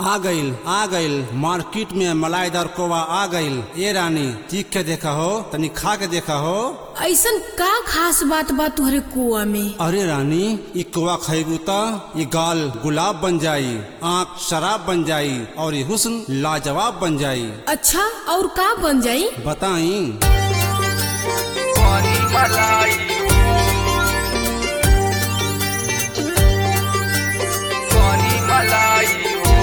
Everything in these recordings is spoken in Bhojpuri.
आ गइल आ गइल मार्केट में मलाईदार कोवा आ गइल ए रानी चीख के देखा हो तनी खा के देखा हो ऐसन का खास बात बा तुहरे कुआ में अरे रानी ई कोवा खैबू त ये गाल गुलाब बन जाई आँख शराब बन जाई और ये हुस्न लाजवाब बन जाई अच्छा और का बन जाई बताई पानी मलाई पानी मलाई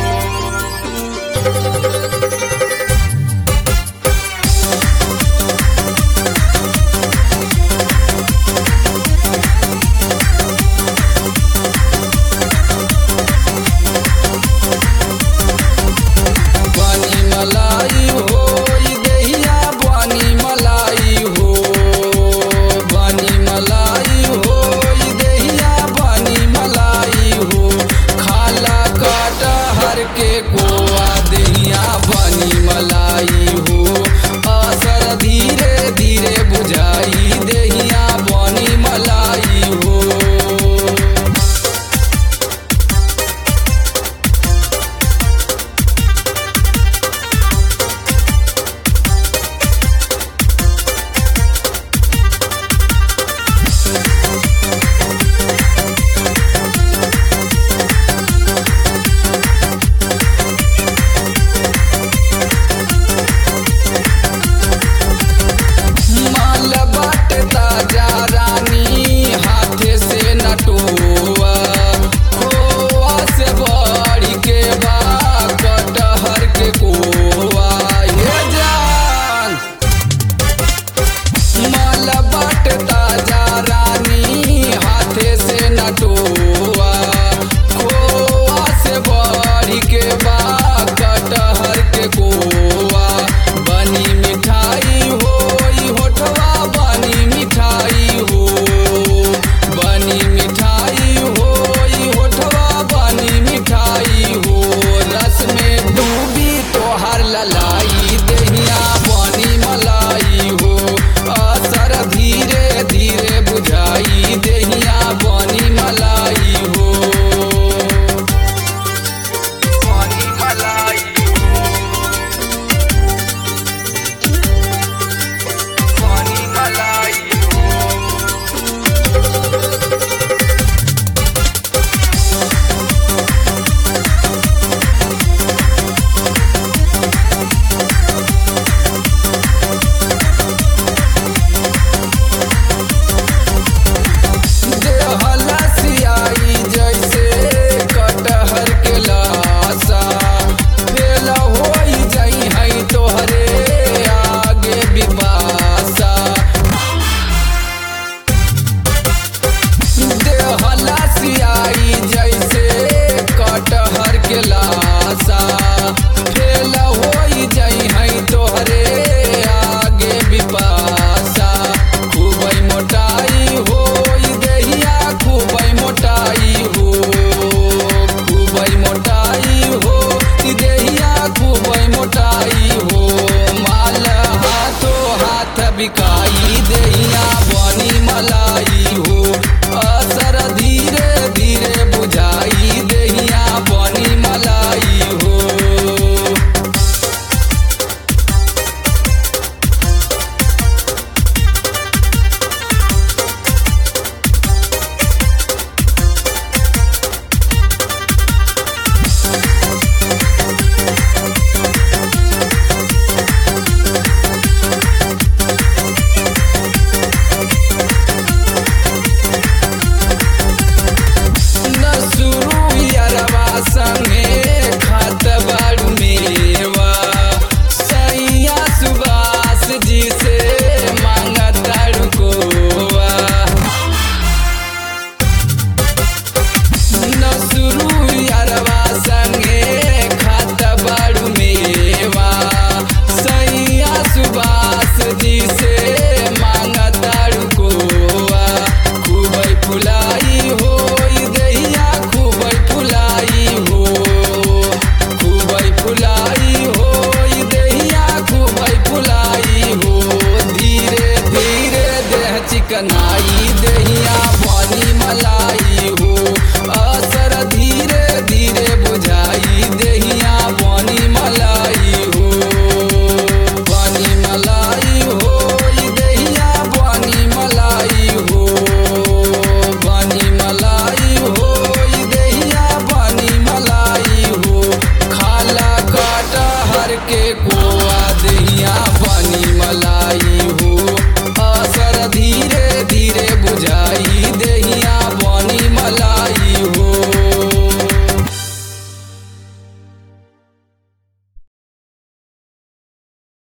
पानी मलाई हो ई देहिया पानी मलाई हो पानी मलाई हो ई देहिया पानी मलाई हो खाला काटा हर के कोआ देहिया पानी मलाई हो असरधी